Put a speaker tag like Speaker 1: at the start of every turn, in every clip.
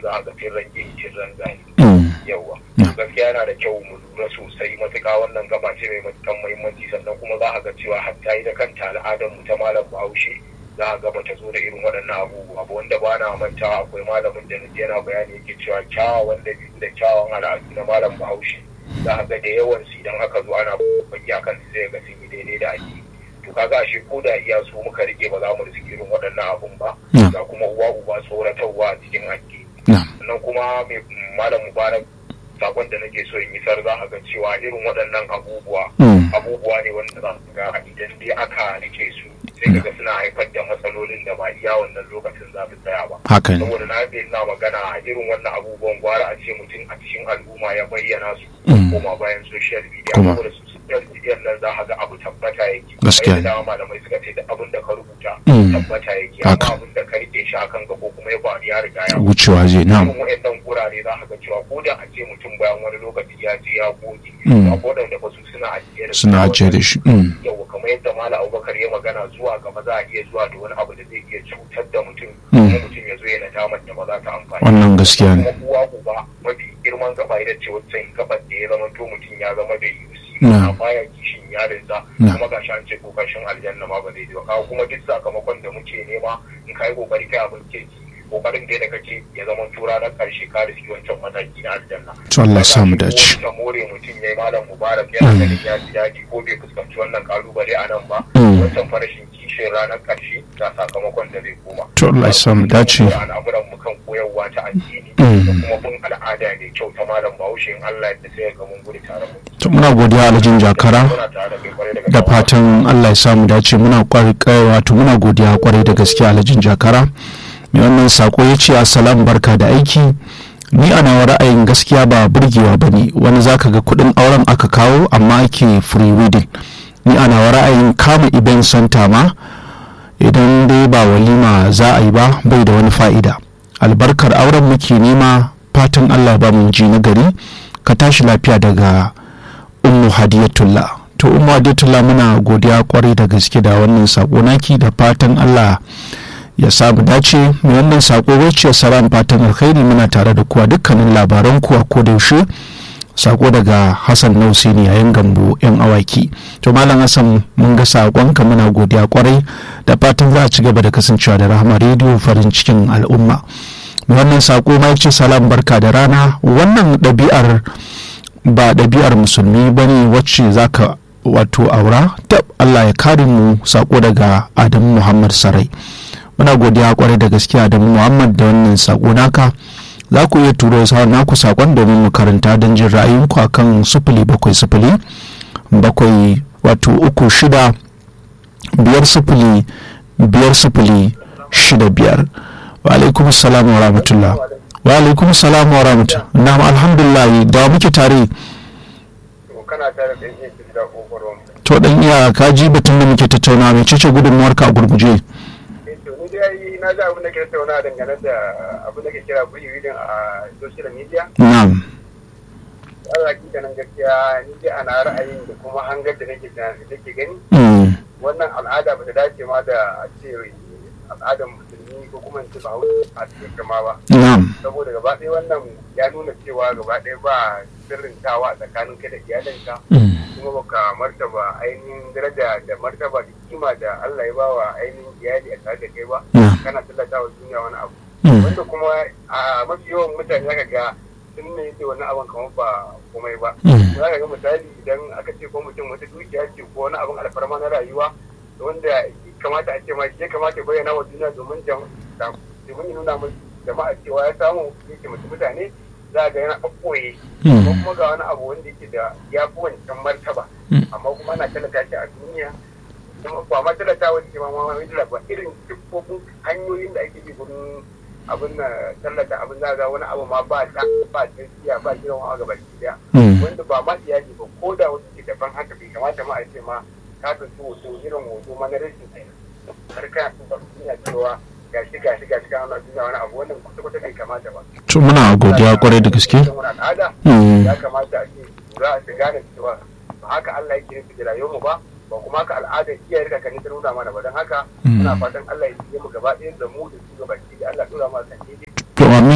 Speaker 1: za a ga cin ranke cin ranzani
Speaker 2: Mm.
Speaker 1: yawa
Speaker 2: Yeah.
Speaker 1: gaskiya yana da kyau mu lura sosai matuƙa wannan gaba ce mai matuƙan muhimmanci sannan kuma za a ga cewa hatta ita kanta al'adar mu ta malam bahaushe za a ga bata zo da irin waɗannan abubuwa ba wanda ba na mantawa akwai malamin da naji yana bayani yake cewa kyawawan dabi'u da kyawawan al'adu na malam bahaushe za a ga da yawan su idan aka zo ana baki akan su zai ga sun yi daidai da ake to kaga ashe ko da iya su muka rike ba za mu riski irin waɗannan abun ba
Speaker 2: Yeah.
Speaker 1: ga kuma uwa uba tsoratarwa a cikin addini
Speaker 2: Na'am.
Speaker 1: sannan kuma mai malam mubarak sakon da nake so in isar za a ga cewa irin waɗannan abubuwa
Speaker 2: Mm.
Speaker 1: abubuwa ne wanda za su ga idan dai aka rike su sai kaga suna haifar da matsalolin da ba iya wannan lokacin za su tsaya ba
Speaker 2: haka ne
Speaker 1: saboda na fi na magana a irin wannan abubuwan gwara a ce mutum a cikin al'umma ya bayyana su
Speaker 2: Mm.
Speaker 1: koma bayan social media
Speaker 2: Kuma.
Speaker 1: saboda su social media nan za a ga abu tabbata yake
Speaker 2: Gaskiya
Speaker 1: Kamar
Speaker 2: ne.
Speaker 1: yadda dama malamai suka ce da abin da ka rubuta
Speaker 2: Mm.
Speaker 1: tabbata yake
Speaker 2: Haka.
Speaker 1: amma abin da ka rike shi akan ka ko kuma ya faru ya riga ya
Speaker 2: wucewa zai na'am
Speaker 1: irin waɗannan gurare za ka ga cewa ko da a ce mutum bayan wani lokaci ya je ya goge
Speaker 2: Mm.
Speaker 1: a waɗanda ba su suna ajiye da su
Speaker 2: suna ajiye da shi Mm.
Speaker 1: yau kamar yadda mala abubakar ya magana zuwa gaba za a iya zuwa da wani abu da zai iya cutar da mutum
Speaker 2: Mm.
Speaker 1: kuma mutum ya zo yana damar da ba za ta amfani
Speaker 2: wannan gaskiya
Speaker 1: kuma
Speaker 2: ne
Speaker 1: uwa uba mafi girman gaba ita ce wancan gabar da ya zama to mutum ya zama da yusi
Speaker 2: Na.
Speaker 1: a baya kishin yarinsa
Speaker 2: Na.
Speaker 1: kuma ga an ce kokashin aljanna ma ba zai ji ba kawo kuma duk sakamakon da muke nema in ka yi kokari kai abin kirki kokarin da kake ya zama tura na karshe ka riski wancan mataki na aljanna
Speaker 2: to Allah ya samu dace
Speaker 1: da more mutum ya yi malam mubarak yana ganin ya ji daɗi ko bai fuskanci wannan kalubale a nan ba
Speaker 2: Mm.
Speaker 1: wancan farashin kishin ranar ƙarshe ga sakamakon da zai koma
Speaker 2: to Allah ya samu dace
Speaker 1: al'amuran mu kan koyarwa ta addini
Speaker 2: Mm.
Speaker 1: da kuma bin al'ada mai kyau ta malam bahaushe in Allah ya sai ga mun gudu tare mu
Speaker 2: to muna godiya alhajin jakara
Speaker 1: muna tare da kai kwarai daga
Speaker 2: da fatan Allah ya samu dace muna kwarai wato muna godiya kwarai da gaske alhajin jakara mai wannan sako ya ce assalamu barka da aiki ni a nawa ra'ayin gaskiya ba burgewa ba ne wani zaka ga kudin auren aka kawo amma ake free wedding ni a nawa ra'ayin kama event center ma idan dai ba walima za a yi ba bai da wani fa'ida albarkar auren muke nema fatan Allah ba mu ji na gari ka tashi lafiya daga ummu hadiyatullah to ummu hadiyatullah muna godiya kwarai da gaske da wannan sako naki da fatan Allah ya samu dace mai wannan sako wacce salam fatan alkhairi muna tare da kuwa dukkanin labaran kuwa ko da yaushe sako daga hassan nausini yayin gambo yan awaki to malam hassan mun ga sakonka muna godiya kwarai da fatan za a ci gaba da kasancewa da rahama rediyo farin cikin al'umma mai wannan sako ma ce salam barka da rana wannan ɗabi'ar ba ɗabi'ar musulmi ba ne wacce za ka wato aura tab allah ya kare mu sako daga adamu muhammad sarai muna godiya kwarai da gaske adamu muhammad da wannan sako naka za ku iya turo sa naku sakon domin mu karanta don jin ra'ayinku akan sufuli bakwai sufuli bakwai wato uku shida biyar sufuli biyar sufuli shida biyar wa alaikum salam wa rahmatullah wa alaikum salam wa rahmatullah na'am alhamdulillah da muke tare
Speaker 1: kana tare da yin da kokoron
Speaker 2: to dan iya ka ji batun da muke tattauna mai cece gudunmuwar ka a gurguje
Speaker 1: to ni dai na ji abin da ke tattauna dangane da abin da ke kira free reading a social media
Speaker 2: na'am
Speaker 1: Allah hakikanin gaskiya ni dai ana ra'ayin da kuma hangar da nake da nake gani
Speaker 2: Mm,
Speaker 1: wannan al'ada ba ta dace ma da a ce al'adar musulmi ko kuma in ce ba a cikin kama ba
Speaker 2: na'am
Speaker 1: saboda gaba ɗaya wannan ya nuna cewa gaba ɗaya ba sirrintawa a tsakanin kai da iyalinka
Speaker 2: Mm,
Speaker 1: kuma baka martaba ainihin daraja da martaba da kima da Allah ya ba wa ainihin iyali a tare da kai ba
Speaker 2: na'am
Speaker 1: kana tallata wa duniya wani abu
Speaker 2: Mm,
Speaker 1: wanda kuma a mafi yawan mutane zaka ga sun ne yake wani abin kamar ba komai ba
Speaker 2: mm,
Speaker 1: za ka ga misali idan aka ce ko mutum wata dukiya ce ko wani abin alfarma na rayuwa wanda kamata a ce ma ya kamata ya bayyana wa duniya domin jama'a domin ya nuna musu jama'a cewa ya samu yake mutu mutane za ga yana ɓaɓɓoye ko
Speaker 2: mm,
Speaker 1: kuma ga wani abu wanda yake da ya fi wancan martaba
Speaker 2: Mm.
Speaker 1: amma kuma ana talata shi a duniya kuma ba ma talata wani ke ma ma mai ba irin siffofin hanyoyin da ake bi gurin abin na tallata abin za ga wani abu ma ba ta ba tsakiya ba gidan wa gaba daya
Speaker 2: mm,
Speaker 1: wanda ba ma iyali ba ko da wasu ke daban haka bai kamata ma a ce ma ka ɗauki hoto irin hoto ma na rashin tsaye har kana tuba duniya cewa gashi gashi gashi kana nuna duniya wani abu wannan kwata kwata bai kamata ba
Speaker 2: to muna godiya kwarai da gaske
Speaker 1: Wani al'ada
Speaker 2: Mm,
Speaker 1: ya kamata a ce za a gane cewa ba haka Allah yake nufi da rayuwar mu ba ba kuma haka al'adar iyaye da kakanni ta nuna mana ba don haka
Speaker 2: Mm.
Speaker 1: muna fatan Allah ya yi mu gaba ɗaya da mu da su gaba ki da Allah tura mana kan daidai
Speaker 2: to amin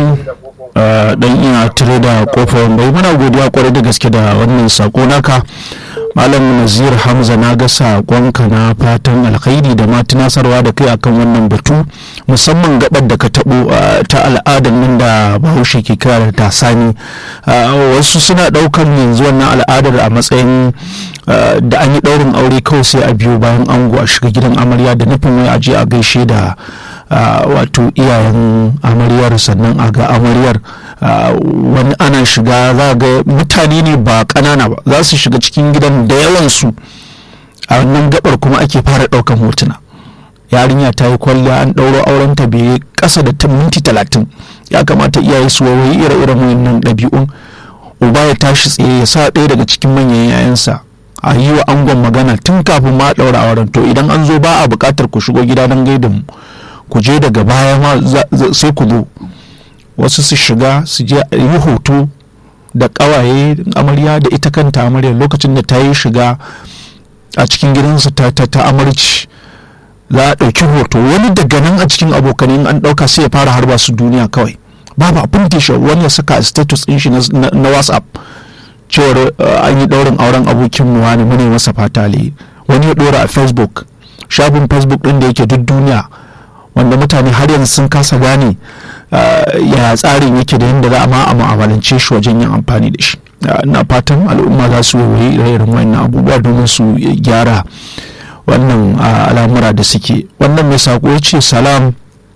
Speaker 2: alaikum dan iya tare da kofar bai muna godiya kwarai da gaske da wannan sako naka malam nazir hamza na ga sakonka na fatan alkhairi da ma tunasarwa da kai akan wannan batu musamman gabar da ka tabo ta al'adar nan da bahaushe ke kira da tasani wasu suna daukan yanzu wannan al'adar a matsayin da an yi daurin aure kawai sai a biyo bayan ango a shiga gidan amarya da nufin wai aje a gaishe da wato iyayen amaryar sannan a ga amaryar wani ana shiga za ga mutane ne ba ƙanana ba za su shiga cikin gidan da yawansu a wannan gabar kuma ake fara ɗaukan hotuna yarinya ta yi kwalliya an ɗauro auren ta bai ƙasa da minti talatin ya kamata iyaye su wawayi ire-iren wannan ɗabi'un uba ya tashi tsaye ya sa ɗaya daga cikin manyan yayansa a yi wa angon magana tun kafin ma ɗaura auren to idan an zo ba a buƙatar ku shigo gida don gaida mu ku je daga baya ma sai ku zo wasu su shiga su je yi hoto da kawaye amarya da ita kanta amarya lokacin da ta yi shiga a cikin gidansu ta ta amarci za a ɗauki hoto wani daga nan a cikin abokanai an ɗauka sai ya fara harba su duniya kawai babu abin da shi wani ya saka a status ɗin shi na whatsapp cewar an yi ɗaurin auren abokin mu wani mune masa fata wani ya ɗora a facebook shafin facebook ɗin da yake duk duniya wanda mutane har yanzu sun kasa gane ya tsarin yake da yadda za a ma a mu'amalance shi wajen yin amfani da shi ina fatan al'umma za su yi irin wannan abubuwa domin su gyara wannan al'amura da suke wannan mai sako ya ce salam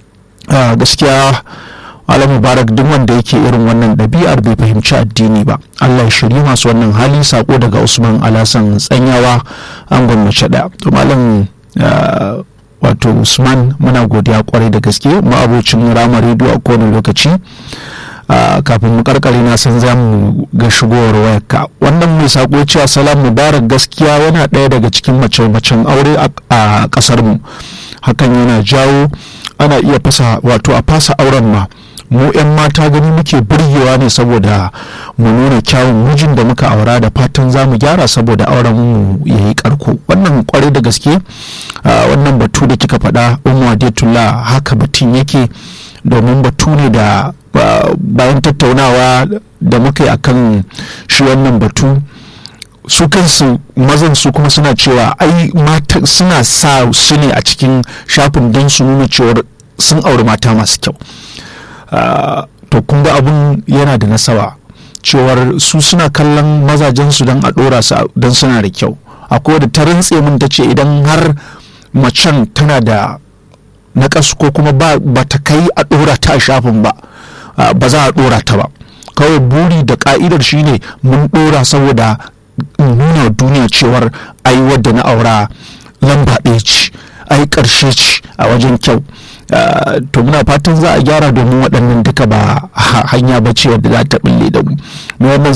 Speaker 2: gaskiya ala mubarak duk wanda yake irin wannan ɗabi'ar bai fahimci addini ba allah ya shirye masu wannan hali sako daga usman alasan tsanyawa an gwamnati ɗaya to malam wato usman muna godiya kwarai da gaske ma'abocin rama rediyo a kowane lokaci kafin mu karkare na san za mu ga shigowar wayarka wannan mai sako cewa salam mubarak gaskiya yana ɗaya daga cikin mace-macen aure a ƙasar mu hakan yana jawo ana iya fasa wato a fasa auren ma mu 'yan mata gani muke burgewa ne saboda mu nuna kyawun mijin da muka aura da fatan za mu gyara saboda auren mu ya yi karko wannan kwarai da gaske wannan batu da kika faɗa umu adetullah haka batun yake domin batu ne da bayan tattaunawa da muka yi akan shi wannan batu su kansu mazan su kuma suna cewa ai mata suna sa su ne a cikin shafin don su nuna cewar sun auri mata masu kyau to kun ga abun yana da nasaba cewar su suna kallon mazajensu don a ɗora su don suna da kyau akwai da ta rantse min ta ce idan har macen tana da naƙasu ko kuma ba ta kai a ɗora ta a shafin ba ba za a ɗora ta ba kawai buri da ka'idar shine mun ɗora saboda nuna duniya cewar ai wadda na aura lamba ɗaya ce ai ƙarshe ce a wajen kyau to muna fatan za a gyara domin waɗannan duka ba hanya ba ce wadda za ta ɓille da mu wannan